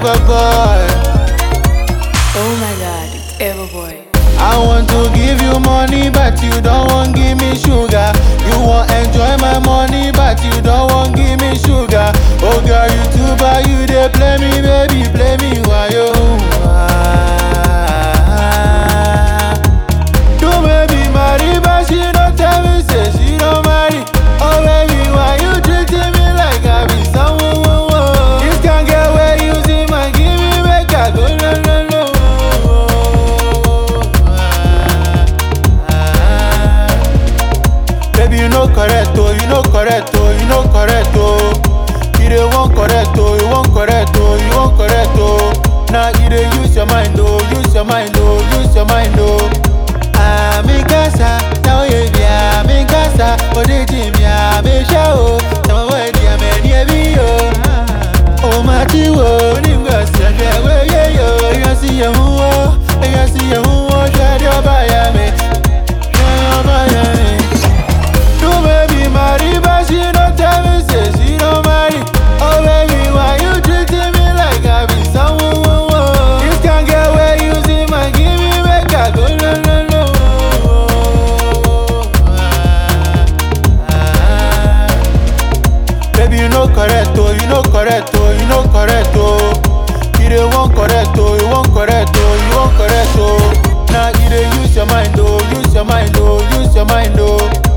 Ever boy. Oh my god, it's Everboy. I want to give you money, but you don't want give me sugar. You want enjoy my money, but you don't want give me sugar. Oh girl, you too bad, you dey play me, baby, play me why you? Do baby marry, but she don't tell me say she don't marry. Oh baby, why you treating me like I be someone? This can get where you see my give me make I go no no no. Baby, you know correct oh, you know correct oh, you know correct oh. You dey want correct oh, you want correct oh, you want correct oh. Now you dey use your mind oh, use your mind oh, use your mind oh. Àmì kásá, táwọn èdè àmì kásá, òdìjì mi àmì ṣá o, táwọn èdè àmì ẹni ẹbí o. Ó máa ti wò ó nígbà sẹ̀dẹ̀ wéyé yo. Èèyàn sì yẹ̀ ń wó, èèyàn sì yẹ̀ ń wó, ṣẹ́ni ọba yà mí, ṣẹ́ni ọba yà mí. Do baby marry, but she don't tell me say she don't marry. Oh baby, why you treating me like I be someone? This can get where you see my give me make I go no no no. Baby, you know correct oh, you know correct oh, you know correct oh. You dey want correct oh, you want correct oh, you want correct oh. Now you dey use your mind oh, use your mind oh, use your mind oh.